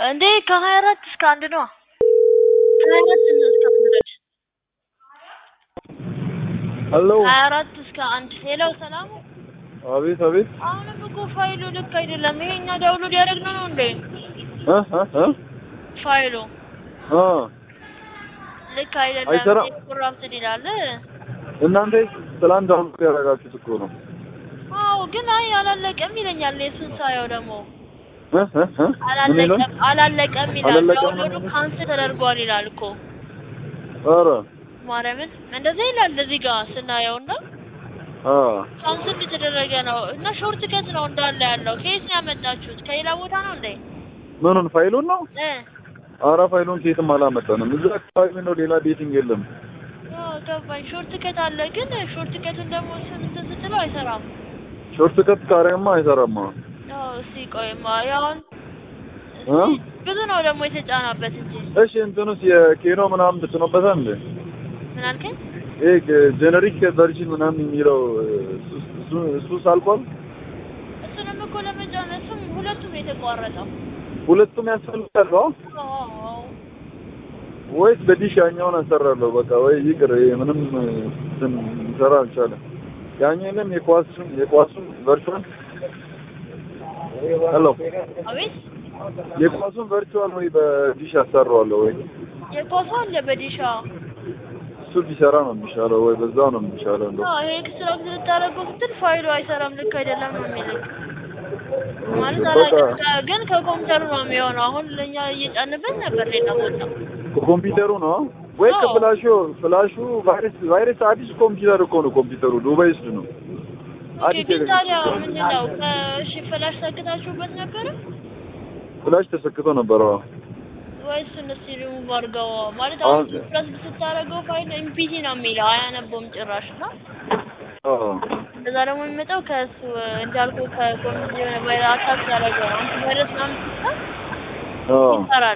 እንዴ ከሀያ አራት እስከ አንድ ነው። ከሀያ አራት እስከ አንድ ድረስ ሄሎ ሀያ አራት እስከ አንድ ሌላው ሰላሙ አቤት አቤት አሁንም እኮ ፋይሉ ልክ አይደለም። ይሄኛ ዳውንሎድ ያደረግነው ነው እንዴ እ እ እ ፋይሉ አ ልክ አይደለም። አይሰራም። ኮራፕትድ ይላል። እናንተ ትላንት ዳውንሎድ ያደረጋችሁት እኮ ነው። አዎ ግን አይ አላለቀም ይለኛል። የሱን ሳየው ደግሞ እ እ እ ምን ይላል? አላለቀም አላለቀም ይላል። አላለቀም ዳውንሎዱ ነው? ካንስል ተደርጓል ይላል እኮ ኧረ ማርያምን እንደዚህ ይላል እዚህ ጋር ስናየውና አ ካንስል የተደረገ ነው እና ሾርት ከት ነው እንዳለ ያለው። ከየት ነው ያመጣችሁት? ከሌላ ቦታ ነው እንዴ? ምኑን ፋይሉን ነው? እ ኧረ ፋይሉን ከየትም አላመጣንም። እዛ አካባቢ ነው፣ ሌላ ቤቲንግ የለም። አዎ ገባኝ። ሾርት ከት አለ ግን ሾርት ከቱን ደግሞ እንትን ስትለው አይሰራም። ሾርት ከት ካሪያማ አይሰራማ። አዎ እስቲ ቆይማ ያውን እ ብዙ ነው ደግሞ የተጫናበት እንጂ እሺ እንትኑስ የኬኖ ምናምን ትጭኖበታል እንዴ? ምን አልከኝ? ይሄ ጀነሪክ ቨርዥን ምናምን የሚለው እሱ እሱ ሳልቋል እሱንም እኮ ለመጫን እሱም ሁለቱም የተቋረጠው ሁለቱም ያስፈልጋል ነው አዎ ወይስ በዲሽ ያኛውን አሰራለሁ? በቃ ወይ ይቅር፣ ይሄ ምንም እንትን ሊሰራ አልቻለም። ያኛውንም የኳሱን የኳሱን ቨርቹዋል ሄሎ አቤት የኳሱን ቨርቹዋል ወይ በዲሽ አሰራዋለሁ ወይ የኳሱ አለ በዲሻ እሱ ቢሰራ ነው የሚሻለው፣ ወይ በዛ ነው የሚሻለው። እንደው አዎ ይሄ ኤክስትራክት ልታደርገው ስትል ፋይሉ አይሰራም፣ ልክ አይደለም ነው የሚልክ ማለት በቃ አላውቅም። ግን ከኮምፒውተሩ ነው የሚሆነው። አሁን ለእኛ እየጫንበት ነበር ሌላ ቦታ። ኮምፒውተሩ ነው ወይ አዎ። ከፍላሹ ፍላሹ ቫይረስ ቫይረስ አዲስ ኮምፒውተር እኮ ነው ኮምፒውተሩ ዱባይ ውስጥ ነው። ኦኬ አዲስ ግን የገዛ- ታዲያ ምንድን ነው ከእሺ ፍላሽ ሰክታችሁበት ነበረ ፍላሽ ተሰክቶ ነበር። አዎ ወይስ እስቲ ሪሙቭ አድርገው ማለት አሁን- አሁን ፕረስ ስታደርገው ፋይል ኤምፒቲ ነው የሚለው አያነበውም ጭራሽ እና አዎ እንደዛ ደግሞ የሚመጣው ከእሱ እንዳልኩ ከኮሚኒቲ የሆነ ቫይረስ አታክ ያደረገው ነው። አንተ ቫይረስ ምናምን ስትል አዎ ይሰራል።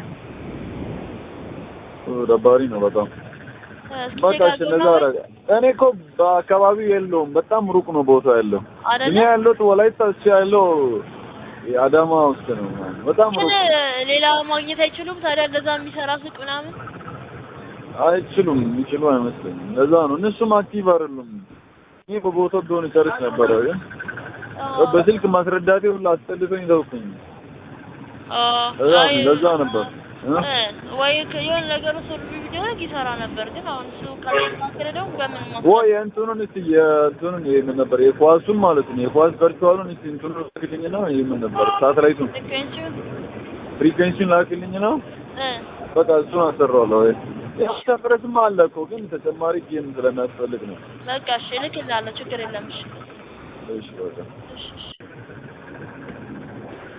ደባሪ ነው በጣም። እስኪ በቃ ቼክ እሺ እንደዛ አድርገውና አደረገ። እኔ እኮ በአካባቢው የለውም፣ በጣም ሩቅ ነው ቦታ ያለው። እኔ አይደለ ያለሁት ወላይታ እሱ ያለው የአዳማ ውስጥ ነው። በጣም ግን ሩቅ ነው። ሌላ ማግኘት አይችሉም ታዲያ እንደዛ የሚሰራ ሱቅ ምናምን አይችሉም፣ የሚችሉ አይመስለኝም። እንደዛ ነው። እነሱም አክቲቭ አይደሉም። እኔ በቦታው ቢሆን ይጨርስ ነበረ፣ ግን አዎ። በስልክ ማስረዳቴ ሁሉ አስጠልቶኝ ተውኩኝ። አዎ። ለዛ አይ፣ ለዛ ነበር እ? እ፣ ወይ ከ- የሆነ ነገሩ ሶልቭ ቢደረግ ይሰራ ነበር። ግን አሁን እሱ ካልተስተካከለ ደግሞ በምን ወይ የእንትኑን እስቲ የእንትኑን ይሄ ምን ነበር የኳሱን ማለት ነው የኳስ ቨርቹዋሉን እስቲ እንትኑን ላክልኝ ነው ይሄ ምን ነበር ሳተላይቱን ፍሪኩዌንሲውን ፍሪኩዌንሲውን ላክልኝ ነው እ በቃ እሱን አሰራዋለሁ ወይ ያው ሰፍረስም አለ እኮ ግን ተጨማሪ ጌም ስለሚያስፈልግ ነው በቃ እሺ እልክልሃለሁ። ችግር የለም። እሺ እሺ በቃ እሺ እሺ